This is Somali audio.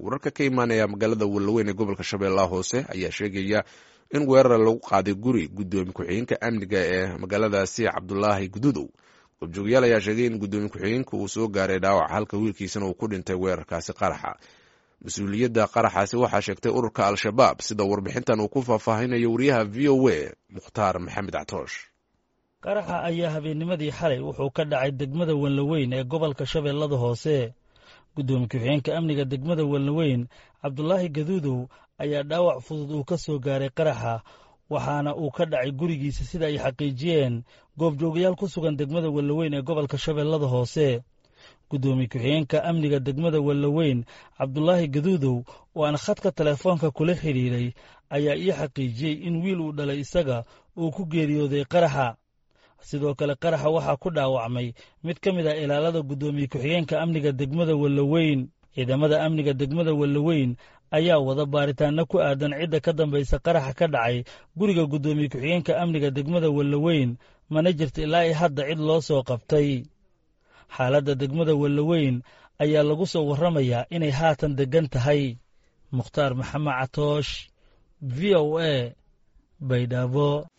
wararka ka imaanaya magaalada wallaweyn ee gobolka shabeellaha hoose ayaa sheegaya in weerar lagu qaaday guri guddoomiye ku-xigeenka amniga ee magaaladaasi cabdulaahi gududow goobjoogayaal ayaa sheegay in guddoomiye ku-xigeenka uu soo gaaray dhaawac halka wiilkiisana uu ku dhintay weerarkaasi qaraxa mas-uuliyadda qaraxaasi waxaa sheegtay ururka al-shabaab sida warbixintan uu ku faahfaahinayo wariyaha v o a mukhtaar maxamed catoosh qaraxa ayaa habeennimadii xalay wuxuu ka dhacay degmada wanlaweyn ee gobolka shabeellada hoose guddoomiye ku-xigeenka amniga degmada wanlaweyn cabdulaahi gaduudow ayaa dhaawac fudud uu ka soo gaaray qaraxa waxaana uu ka dhacay gurigiisa sida ay xaqiijiyeen goobjoogayaal ku sugan degmada wallaweyn ee gobolka shabeellada hoose guddoomiye ku-xigeenka amniga degmada wallaweyn cabdulaahi gaduudow oo aan khadka teleefoonka kula xidhiiray ayaa ii xaqiijiyey in wiil uu dhalay isaga uu ku geeriyooday qaraxa sidoo kale qaraxa waxaa ku dhaawacmay mid ka mid ah ilaalada guddoomiye ku-xigeenka amniga degmada wallaweyn ciidamada amniga degmada wallaweyn ayaa wada baaritaanno ku aadan cidda ka dambaysa qaraxa ka dhacay guriga guddoomiye ku-xigeenka amniga degmada wallaweyn mana jirta ilaa i hadda cid loo soo qabtay xaaladda degmada wallaweyn ayaa lagu soo warramayaa inay haatan deggan tahay mukhtaar maxamed catoosh v o a baydhabo